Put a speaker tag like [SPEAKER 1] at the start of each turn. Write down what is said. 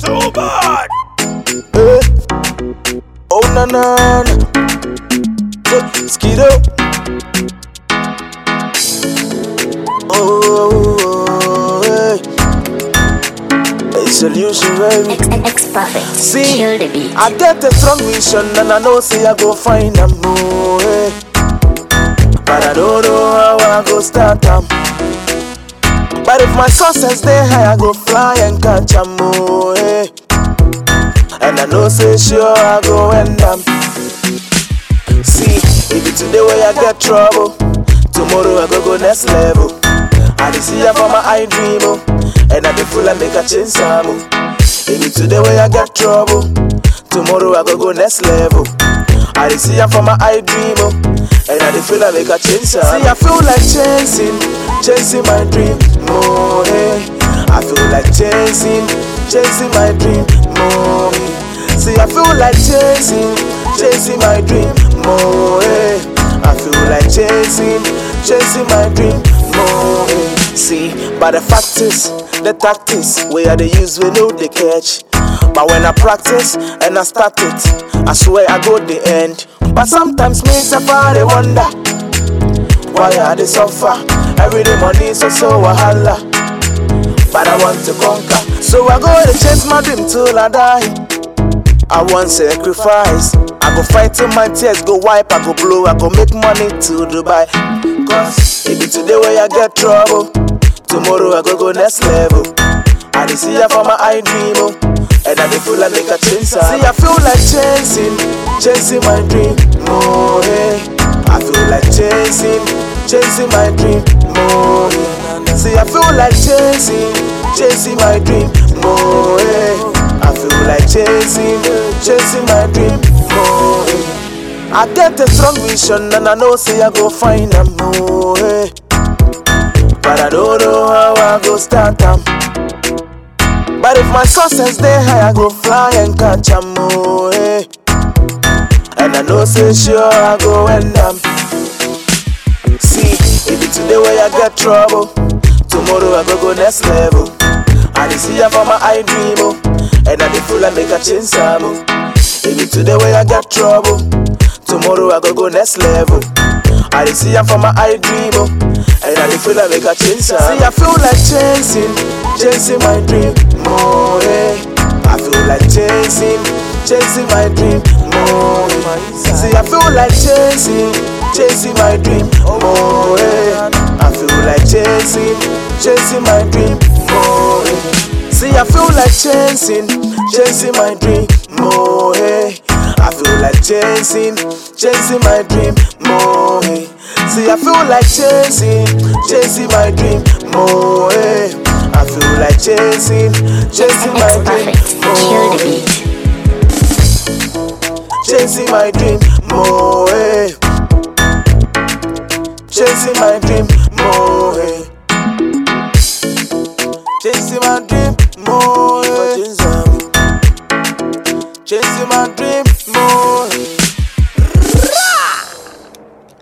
[SPEAKER 1] So bad.
[SPEAKER 2] Eh. Oh na na na. So, Skido. Oh, oh, hey. A solution, baby.
[SPEAKER 3] X, X perfect.
[SPEAKER 2] See,
[SPEAKER 3] Kill the beat.
[SPEAKER 2] I get a strong vision and I know say I go find a more. eh. But I don't know how I go start them. But if my success they high, I go fly and catch a more. eh. And I know say sure I go end them. See, if it today where I get trouble, tomorrow I go go next level. I dey see ya for my eye dream, oh, and I dey full and make a change some. oh. If it today where I get trouble, tomorrow I go go next level. I dey see ya for my eye dream, oh, and I dey feel and make a change some. See, I feel like chasing, chasing my dream, more. eh. I feel like chasing, chasing my dream, more. eh. See, I feel like chasing, chasing my dream, more. eh. I feel like chasing, chasing my dream, more. eh. See, but the fact is, the tactics where I they use we know they catch. But when I practice and I start it, I swear I go the end. But sometimes me suffer they wonder why I they suffer. Every day money so so wahala. But I want to conquer, so I go to chase my dream till I die. I want sacrifice. I go fight till my tears go wipe. I go blow. I go make money to Dubai. Cause it be today where I get trouble. Tomorrow I go go next level. I dey see ya for my eye dream, oh, and I dey feel like make a change. some. See, I feel like chasing, chasing my dream, more. eh. I feel like chasing, chasing my dream, more. eh. See, I feel like chasing, chasing my dream, more. eh. I feel like chasing, chasing my dream, more. eh. I get a strong vision and I know say I go find a more. eh. But I don't know how I go start them. But if my success they high, I go fly and catch a more. eh. And I know say sure I go end them. See, if it today where I get trouble, tomorrow I go go next level. I dey see ya for my eye dream, oh, and I dey feel like make a change some. oh. If it today where I get trouble, tomorrow I go go next level. I dey see ya for my eye dream, oh, and I dey feel like make a change some. See, I feel like chasing, chasing my dream, more. eh. I feel like chasing, chasing my dream, more. eh. See, I feel like chasing, chasing my dream, more. eh. I feel like chasing, chasing my dream, more. eh. See, I feel like chasing, chasing my dream, more. eh. I feel like chasing, chasing my dream, more. eh. See, I feel like chasing, chasing my dream, more. eh. I feel like chasing, chasing my
[SPEAKER 3] X
[SPEAKER 2] dream,
[SPEAKER 3] perfect. Kill
[SPEAKER 2] more.
[SPEAKER 3] the
[SPEAKER 2] eh.
[SPEAKER 3] beat.
[SPEAKER 2] Chasing my dream, more. eh. Chasing my dream, more. eh. Chasing my dream, more.